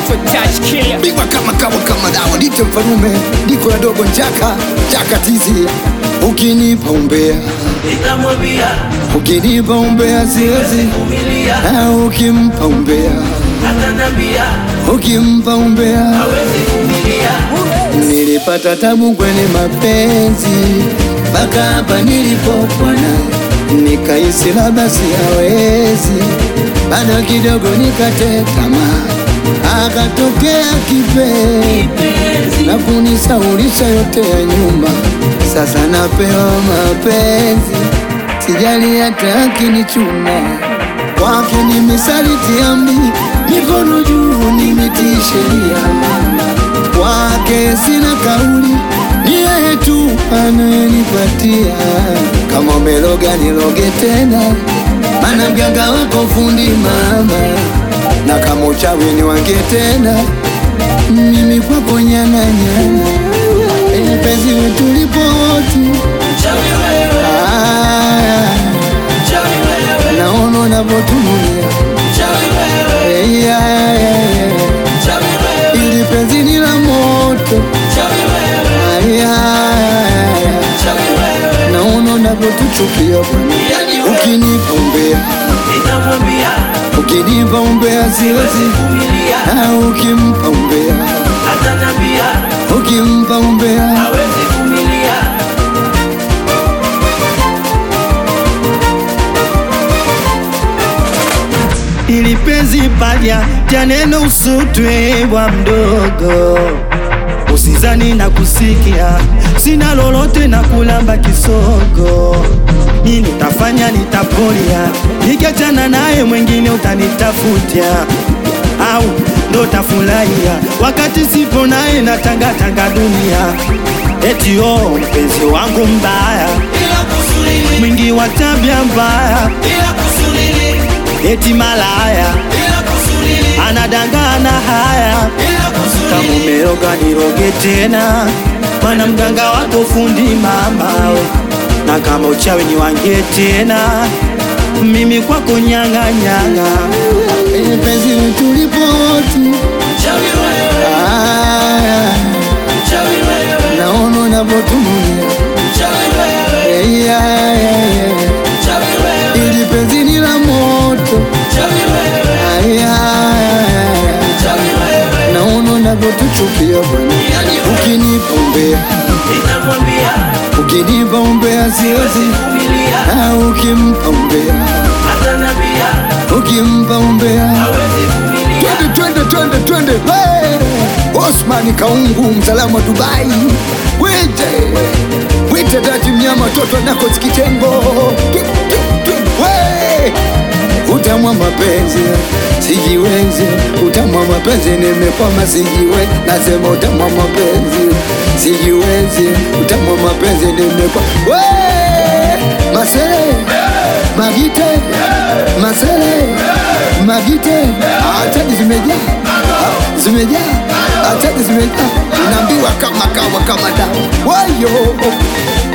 naitwa Touch Killer. Bigwa kama kawa kama dawa Dite mfalume Diko ya dogo njaka Chaka tizi Ukinipa umbea nitamwambia Ukinipa umbea siwezi vumilia, Na ukimpa umbea atanambia Ukimpa umbea hawezi vumilia, Nilipata tabu kwenye mapenzi mpaka hapa nilipokuwa naye, nikahisi labda siyawezi, bado kidogo nikate tamaa, akatokea kipenzi penzi na kunisaulisha yote ya nyuma. Sasa napewa mapenzi, sijali hata akinichuna kwake nimesaliti amri, mikono juu nimetii sheria kwake sina kauli, ni yeye tu anayenipatia. Kama umeloga niloge tena, mana mganga wako fundi mama, na kama uchawi ni wange tena, mimi kwako nyana nyana, penye penzi wetu lipo wote. mchawi wewe, Aya, mchawi wewe, naona unavyotulia mchawi wewe, Hey, aya, aya, aya. mchawi wewe, ili penzi ni la moto mchawi wewe, Aya, aya, aya. mchawi wewe, naona unavyotuchukia bwana, yani wewe ukinipa umbea, nitamwambia ukinipa umbea siwezi, vumilia, na ukimpa umbea, atanambia ukimpa umbea, hawezi vumilia, ili penzi palya tya neno usutwe bwa mdogo, usizani na kusikia, sina lolote na kulamba kisogo. Nini utafanya? Nitapolia, nikiachana naye mwengine utanitafutia, au ndo tafurahia wakati sipo naye na tangatanga dunia, eti oh, mpenzi wangu mbaya, bila kusulili, mwingi wa tabia mbaya, bila kusulili, eti malaya bila kusulili, anadangana haya bila kama kusulili, umeroga niroge tena, mana mganga wako fundi mama we. na kama uchawi ni wange tena, mimi kwako nyanga nyanga. ili penzi letu lipo wote. mchawi wewe, Aya, mchawi wewe, naona unavyotulia mchawi wewe, Hey, aya, aya, aya. mchawi wewe, ili penzi ni la moto mchawi wewe, Aya, aya, aya. mchawi wewe, naona unavyotuchukia bwana, yani wewe ukinipa umbea, nitamwambia ukinipa umbea siwezi, vumilia, na ukimpa umbea, atanambia ukimpa umbea hawezi vumilia, Twende, twende, twende, twende. Hey! Osman Kaungu, msalamu wa Dubai. Wite, wite dati mnyama toto nako sikitengo. Twi, twi, twi. We! Utamu wa mapenzi sijiwezi, utamu wa mapenzi nimekwama, sijiwe nasema utamu wa mapenzi sijiwezi, utamu wa mapenzi nimekwama. We! Masere Magite Masere Magite Atadi zimejaa Ah, zimejaa Atadi zimejaa Unaambiwa kama kawa kama dawa Wayo